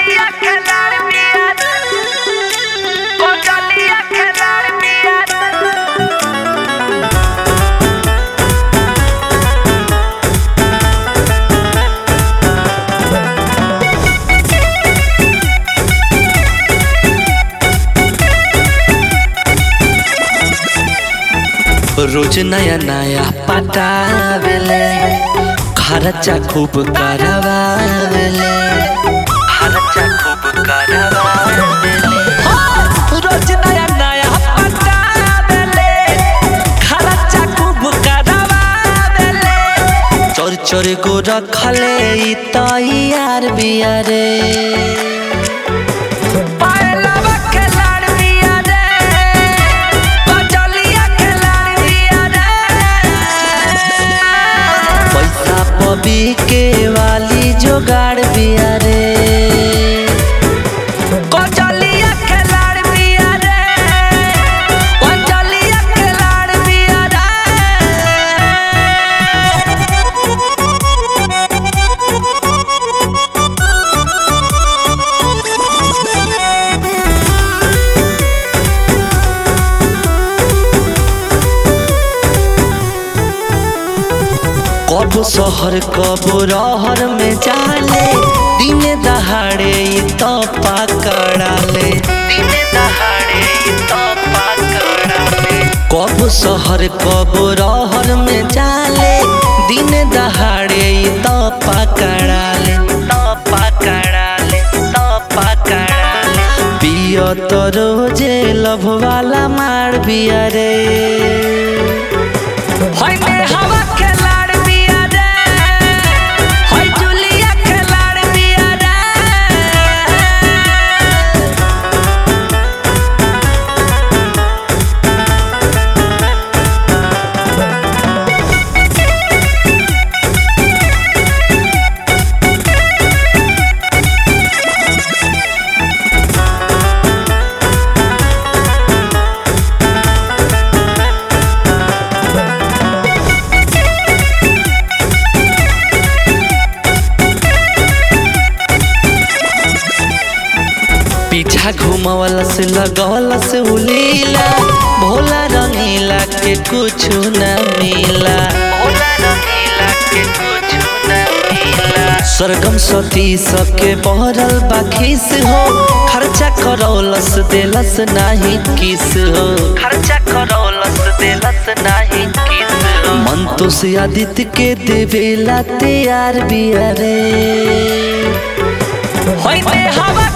Kocalia kenar biar Kocalia kenar biar रोज नया नया पटावेले खर्चा खूब करवावेले खर्चा खूब करवावेले रोज नया नया पटावेले खर्चा खूब करवावेले चोर चोर को रखले ई तैयार बियारे पायलवा केnar biar Kocalia kenar biar पैसा पबी के वाली जोगाड़ बियारे Kocalia kenar biar Kocalia kenar biar कब शहर कब रहर में जाले दिने दहाड़े ई तो पकड़ाले दिने दहाड़े ई तो पकड़ाले कब शहर कब रहर में जाले दिने दहाड़े ई तो पकड़ाले तो पकड़ाले तो पकड़ाले पियो तो रोजे लभ वाला मार बिया रे Hoy me hava kenar biar Hoy Julia kenar biar पीछा घुमावला से लगवला से उलीला भोला रंगीला के कुछ न मिला भोला रंगीला के कुछ न मिला सरगम सती सके बहरल बाखिस हो खर्चा करौलस देलस नाही किस हो खर्चा करौलस देलस नाही किस हो मन तो से आदित्य के देवेला तैयार बिया रे Hoy me hava